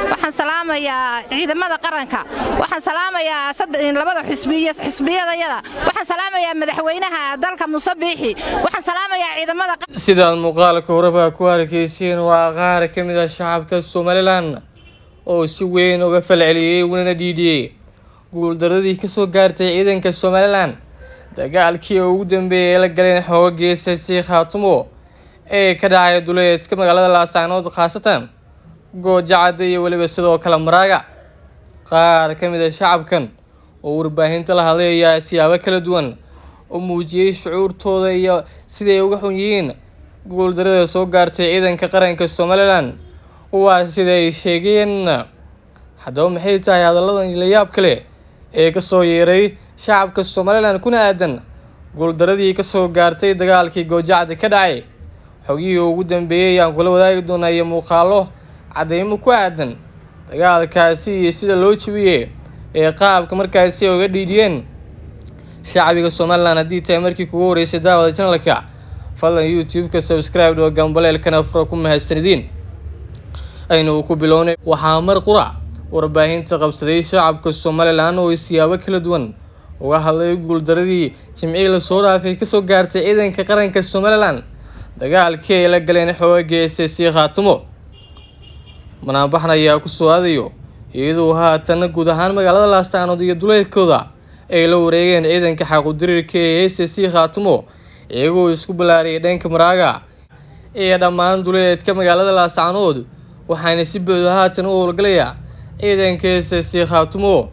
waxaan salaamayaa ciidamada qaranka waxaan salaamayaa labada xusbiyo xusbiyadayada waxaan salaamayaa madaxweynaha dalka muuse biixi waxaan salaamayaa ciidamada sidaad muuqaalka horeba ku arkayseen waa qaar ka mid ah shacabka somalilan oo si weyn uga falceliyey unana dhiidhiyey guuldaradii kasoo gaartay ciidanka somalilan dagaalkii ugu dambeeyay ee la galeen xooga geesa si khaatumo ee ka dhacay duleedka magaalada laascaanood khaasatan goojacada iyo weliba sidoo kale maraaga qaar ka mid a shacabkan oo warbaahinta la hadlay ayaa siyaabo kala duwan u muujiyey shucuurtooda iyo siday uga xun yihiin guuldarada soo gaartay ciidanka qaranka somalilan waa sida ay sheegeen haddaba maxay tahay hadalladan la yaab kale ee kasoo yeeray shacabka somalilan kuna aadan guuldaradii kasoo gaartay dagaalkii goojacda ka dhacay xogihii ugu dambeeyey ayaan kula wadaagi doonaa iyo muuqaalo cadeymo ku aadan dagaalkaasi iyo sida loo jebiyey ee qaabka markaasi ay uga dhiidhiyeen shacbiga somalilan haddii tahay markii kugu horeysay daawada janalka fadlan youtube-ka subscribe oo gambaleelkana fura ku mahadsanidin aynu ku bilownay waxaa mar qurac warbaahinta qabsaday shacabka somalilan oo siyaabo kala duwan uga hadlay guuldaradii jimcihii lasoo dhaafay kasoo gaartay ciidanka qaranka somalilan dagaalkii ay la galeen xooga geesa si khaatumo manaanbaxan ayaa kusoo aadayo iyadoo haatan guud ahaan magaalada laascaanood iyo duleedkooda ay la wareegeen ciidanka xaqudiriirka ee s c khaatumo iyagoo isku ballaariyay dhanka maraaga iyo dhammaan duleedka magaalada laascaanood waxaana si buuxda haatan u howlgalaya ciidanka s c khaatumo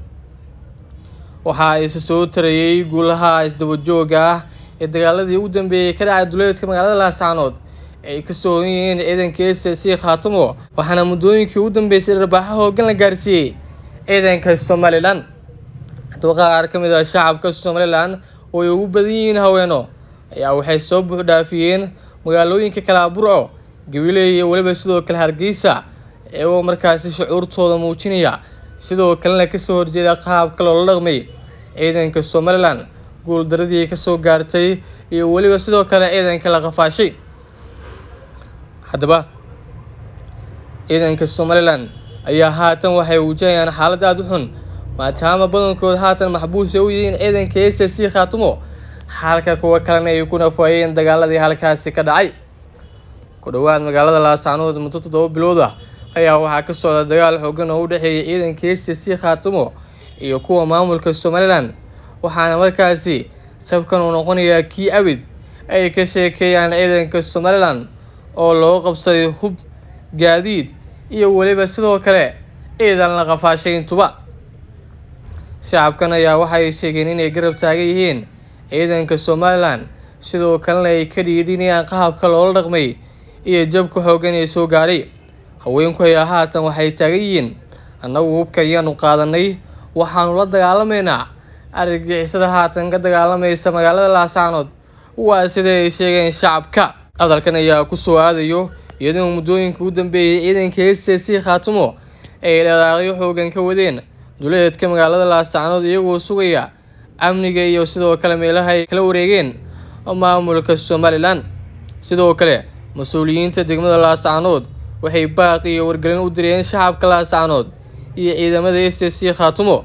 waxaa isa soo tarayey guulaha isdabajooga ah ee dagaaladii ugu dambeeyey ka dhacay duleedka magaalada laascaanood ay ka soogan yihiin ciidanka s c khaatumo waxaana muddooyinkii ugu dambeysay dharbaaxo hoogan la gaarsiiyey ciidanka somalilan haddaba qaar ka mid ah shacabka somalilan oo ay ugu badan yihiin haweeno ayaa waxay soo buux dhaafiyeen magaalooyinka kalaaburco gabiley iyo weliba sidoo kale hargeysa iyagoo markaasi shucuurtooda muujinaya sidoo kalena kasoo horjeeda qaabka loola dhaqmay ciidanka somalilan guuldaradii kasoo gaartay iyo weliba sidoo kale ciidanka la qafaashay haddaba ciidanka somalilan ayaa haatan waxay wajahayaan xaalad aada u xun maadaama badankood haatan maxbuus ay u yihiin ciidanka s c khaatumo halka kuwa kalena ay ku nafaayeen dagaaladii halkaasi ka dhacay ku dhowaad magaalada laascaanood muddo toddoba bilood ah ayaa waxaa ka socda dagaal xoogan oo u dhexeeyay ciidanka s c khaatumo iyo kuwa maamulka somalilan waxaana markaasi sabkan uu noqonayaa kii abid ay ka sheekeeyaan ciidanka somalilan oo loo qabsaday hub gaadiid iyo weliba sidoo kale ciidan la qafaashay intuba shacabkan ayaa waxay sheegeen inay garab taagan yihiin ciidanka somalilan sidoo kalena ay ka dhiidhinayaan qaabka loola dhaqmay iyo jabka xoogan ee soo gaadhay haweenku ayaa haatan waxay taagan yihiin annagu hubka ayaanu qaadanay waxaanu la dagaalamaynaa argagixisada haatan ka dagaalamaysa magaalada laascaanood waa sida ay sheegeen shacabka hadalkan ayaa kusoo aadayo iyadoo muddooyinka u dambeeyay ciidanka s c khaatumo ay dhaqaaqyo xoogan ka wadeen duleedka magaalada laascaanood iyagoo sugaya amniga iyo sidoo kale meelaha ay kala wareegeen maamulka somalilan sidoo kale mas-uuliyiinta degmada laascaanood waxay baaq iyo wargelin u direen shacabka laascaanood iyo ciidamada s c khaatumo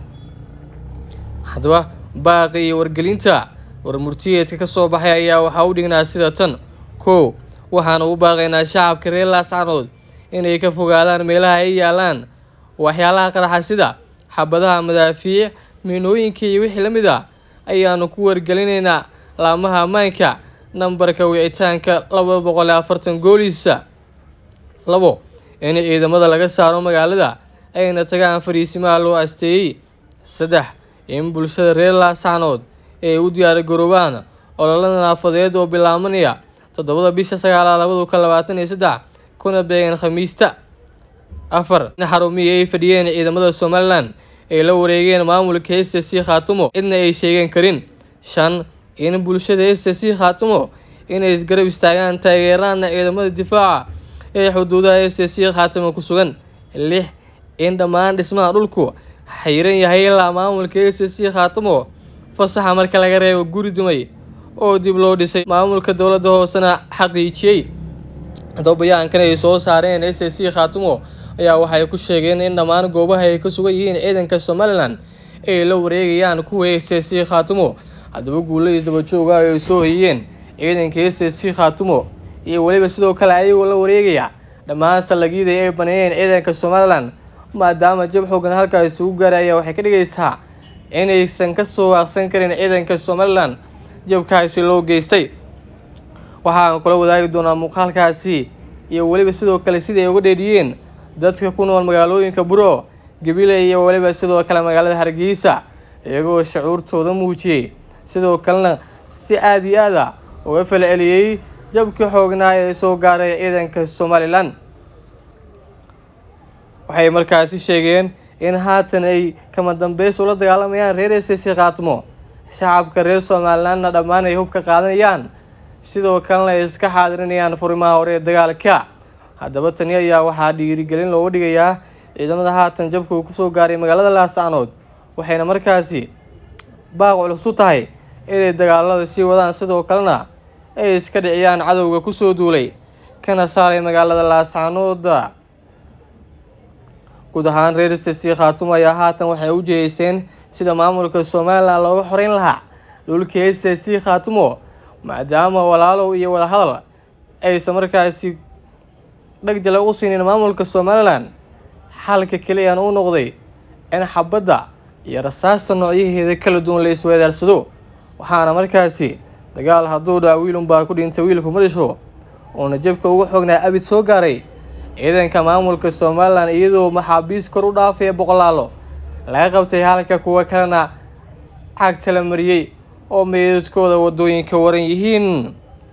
haddaba baaqi iyo wargelinta warmurtiyeedka kasoo baxay ayaa waxaa u dhignaa sida tan kow waxaanu u baaqaynaa shacabka reer laascaanood inay ka fogaadaan meelaha ay yaalaan waxyaalaha qaraxa sida xabadaha madaafiic miinooyinka iyo wixii la mid a ayaanu ku wargelinaynaa laamaha ammaanka nambarka wicitaanka laba boqol iyo afartan gooliisa labo in ciidamada laga saaro magaalada ayna tagaan fariisimaha loo asteeyey saddex in bulshada reer laascaanood ay u diyaargaroobaan ololo nadaafadeed oo bilaabanaya toddobada bisha sagaalaad labada kun labaatan iyo saddex kuna beegan khamiista afar in xarumihii ay fadhiyeen ciidamada somalilan ay la wareegeen maamulka s c khaatumo cidna ay sheegan karin shan in bulshada s c khaatumo inay isgarab istaagaan taageeraana ciidamada difaaca ee xuduudaha s c khaatumo ku sugan lix in dhammaan dhismaha dhulku xayiran yahay ilaa maamulka s c khaatumo fasaxa marka laga reebo guri dumay oo dib loo dhisay maamulka dowladda hoosena xaqiijiyey haddaba bayaankan ay soo saareen s c khaatumo ayaa waxay ku sheegeen in dhammaan goobaha ay ka sugan yihiin ciidanka somalilan ay la wareegayaan kuwa s c khaatumo haddaba guulo isdaba jooga ay soo hoyiyeen ciidanka s c khaatumo iyo weliba sidoo kale ayagoo la wareegaya dhammaan sallagyada ay baneeyeen ciidanka somalilan maadaama jab xoogan halkaa isugu gaaraya waxay ka dhigaysaa inaysan ka soo waaqsan karin ciidanka somalilan jabkaasi loo geystay waxaan kula wadaagi doonaa muuqaalkaasi iyo weliba sidoo kale sida ay uga dheedhiyeen dadka ku nool magaalooyinka buro gabiley iyo weliba sidoo kale magaalada hargeysa iyagoo shucuurtooda muujiyey sidoo kalena si aada iyo aada uga falceliyey jabkii xoognaa ee soo gaaray ciidanka somalilan waxay markaasi sheegeen in haatan ay kama dambeys ula dagaalamayaan reer s c khaatmo shacabka reer somalilanna dhammaan ay hubka qaadanayaan sidoo kalena ay iska xaadirinayaan furimaha hore ee dagaalka haddaba tani ayaa waxaa dhiirigelin looga dhigayaa ciidamada haatan jabka uu kusoo gaaray magaalada laascanood waxayna markaasi baaq culus u tahay inay dagaalada sii wadaan sidoo kalena ay iska dhiciyaan cadowga kusoo duulay kana saaray magaalada laascanooda guud ahaan reer s c khaatumo ayaa haatan waxay u jeeyeyseen sida maamulka somalilan looga xoreyn lahaa dhulka s c khaatumo maadaama walaalow iyo wadahadal aysan markaasi dhagjala u siinin maamulka somalilan xalka keliyan u noqday in xabadda iyo rasaasta noocyaheeda kala duwan la isweedaarsado waxaana markaasi dagaal hadduu dhaca wiilunbaa ku dhintay wiilku madhisho uuna jabka uga xoognaa abid soo gaaray ciidanka maamulka somalilan iyadoo maxaabiis kor u dhaafaya boqolaalo laga qabtay halka kuwa kalena cagta la mariyey oo meedadkooda wadooyinka waran yihiin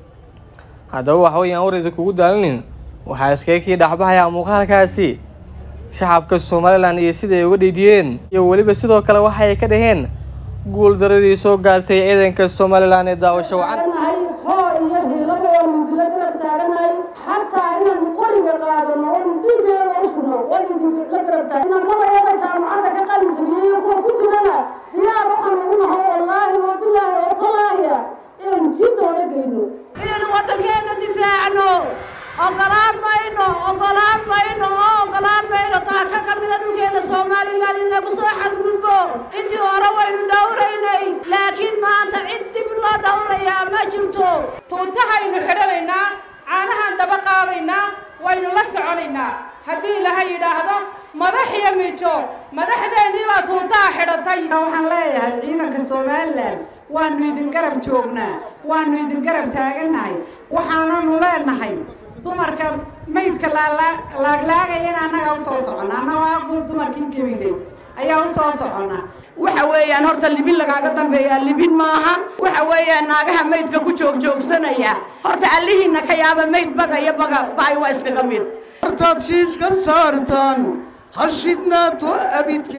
haddaba waxaweyaan warida kugu daalinin waxaa iskaga kii dhexbahayaa muuqaalkaasi shacabka somalilan iyo siday uga dhiidhiyeen iyo weliba sidoo kale waxay ka dhaheen guul daradii soo gaartay ciidanka somalilan ee daawasho wacan hoo iyo hilaba waanu idinla garab taaganahay xataa inaan qoriga qaadano oonu dhiigeeda u shubno waanu idinla garab taag inamadayada jaamacadda ka qalin jabiyey iyo kuwa ku jirana diyaar waxaan ugu naho wallaahi wa bilaahi oo talaahiya inaanu jiidda hore geyno inaynu waddankeena difaacno ogolaan mayno ogolaan mayno oo ogolaan mayno taaka ka mida dhulkeena somalilan in lagu soo xadgudbo intii hore waynu dhowraynay laakiin maanta cid dib loo dhowrayaa ma jirto tuutahaynu xidhanaynaa caanahaan daba qaadaynaa waynu la soconaynaa haddii ilaha yidhaahdo madax iyo mijo madaxdeennii baa tuutaha xidhatay waxaan leeyahay ciidanka somalilan waanu idin garab joognaa waanu idin garab taagannahay waxaananu leenahay dumarka maydka laaglaagayana annaga usoo socona annaga dumarkii gebiley ayaa usoo socona waxa weeyaan horta libin lagaaga dambeeyaa libin maaha waxa weeyaan naagaha maydka ku joogjoogsanaya horta allihiina ka yaaba mayd baga iyo baga ba'ay waa iskaga mid hortaad shiish ka saartaan hashidnaato abidka